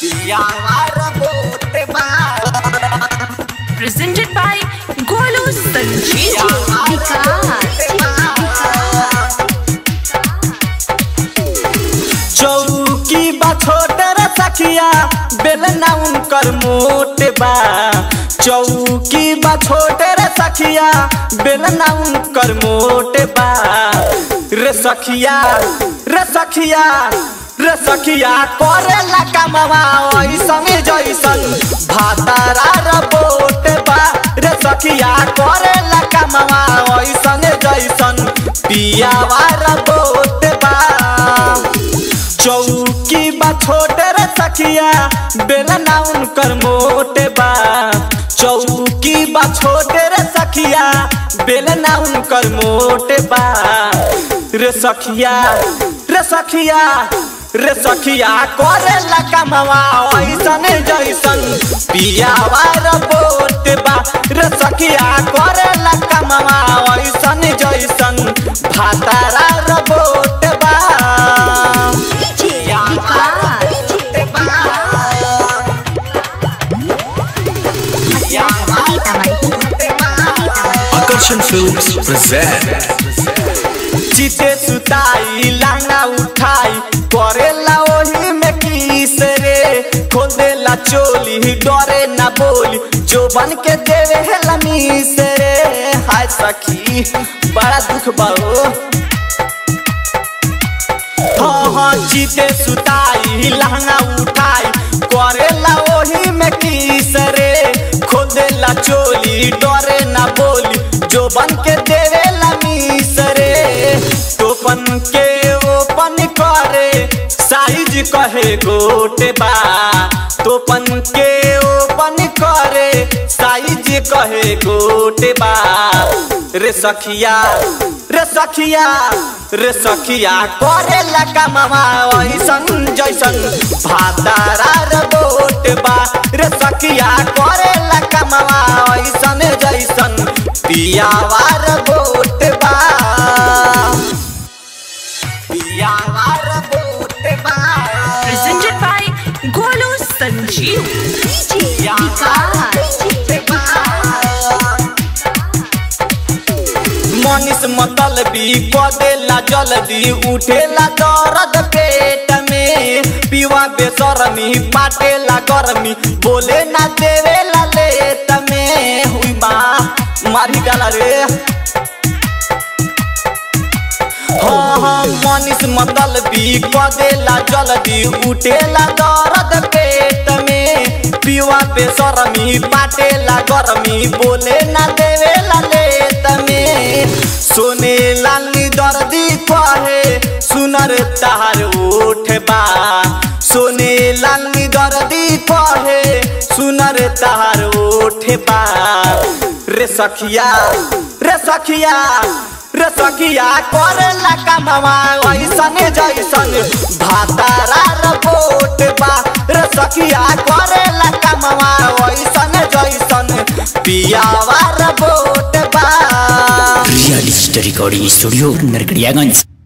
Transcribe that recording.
यार बोट बा presented by Golu Sanjeev चौकी बा छोटे रे सखिया बेलना उनकर मोटे बा चौकी बा छोटे रे सखिया बेलना उनकर मोटे बा रे सखिया रे सखिया रे सखिया करेला कमवा ऐसन जैसन भातारा रे बोट बा रे सखिया करेला कमवा ऐसन जैसन पियावा रे बोट बा चौकी बा छोटे रे सखिया बेलना उनकर मोटे बा चौकी बा छोटे रे सखिया बेलना उनकर मोटे बा रे सखिया रे सखिया रे सखिया करे कमवा ऐसन जैसन पियावा रे बोट बा रे सखिया करे कमवा ऐसन जैसन भातारा रे बोट बा Akarshan Films present चिते सुताई लांगा उठाई करेला ओही में किस रे खोल देला चोली डरे ना बोली जो बन के देवे है लमीस रे हाय सखी बड़ा दुख बाओ हाँ हाँ जीते सुताई लहंगा उठाई करेला ओही में किस रे खोल देला चोली डरे ना बोली जो बन के देवे लमीस रे टोपन के ओपन करे साइज कहे गोटे बा टोपन के ओपन करे साइज कहे गोटे बा रे सखिया रे सखिया रे सखिया करे कमवा ऐसन जैसन भातारा रे बोट बा रे सखिया करे कमवा ऐसन जैसन पियावा रे बोट बा पियावा रे बोट बा presented by Golu Sanjeev Manish मतल भी कदेला जल्दी उठेला दर्द पेट में पीवा बेसरमी पाटेला गर्मी बोले ना देवेला लेट में हुई माँ मारी डाला रे हाँ हाँ मनीष मतल भी कदेला जल्दी उठेला दर्द पेट में पीवा बेसरमी पाटेला गर्मी बोले ना देवेला लेट में सोने लाली दर्दी कहे सुनर तार उठ बा सोने लाली दर्दी कहे सुनर तार उठ बा रे सखिया रे सखिया रे सखिया करेला कमवा ऐसन जैसन भातारा रे बोट बा रे सखिया करेला कमवा ऐसन जैसन पियावा रे बोट बा real story recording studio Narkatiaganj